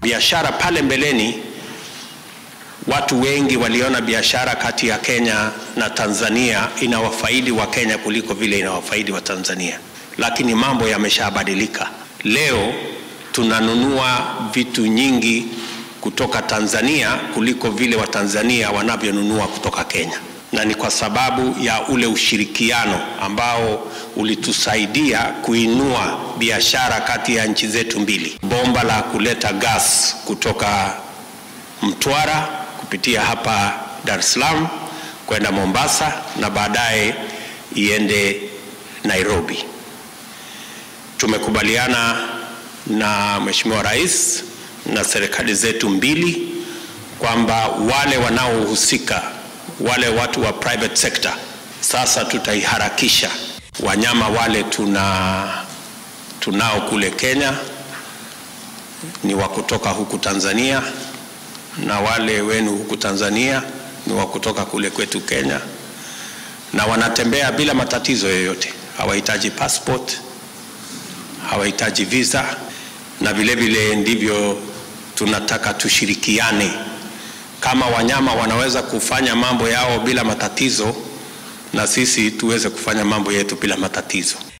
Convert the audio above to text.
Biashara pale mbeleni, watu wengi waliona biashara kati ya Kenya na Tanzania inawafaidi wa Kenya kuliko vile inawafaidi wa Tanzania, lakini mambo yameshabadilika. Leo tunanunua vitu nyingi kutoka Tanzania kuliko vile Watanzania wanavyonunua kutoka Kenya, na ni kwa sababu ya ule ushirikiano ambao ulitusaidia kuinua biashara kati ya nchi zetu mbili. Bomba la kuleta gas kutoka Mtwara kupitia hapa Dar es Salaam kwenda Mombasa na baadaye iende Nairobi. Tumekubaliana na Mheshimiwa Rais na serikali zetu mbili kwamba wale wanaohusika, wale watu wa private sector, sasa tutaiharakisha wanyama wale tuna tunao kule Kenya ni wa kutoka huku Tanzania na wale wenu huku Tanzania ni wa kutoka kule kwetu Kenya, na wanatembea bila matatizo yoyote, hawahitaji passport, hawahitaji visa, na vile vile ndivyo tunataka tushirikiane. Kama wanyama wanaweza kufanya mambo yao bila matatizo, na sisi tuweze kufanya mambo yetu bila matatizo.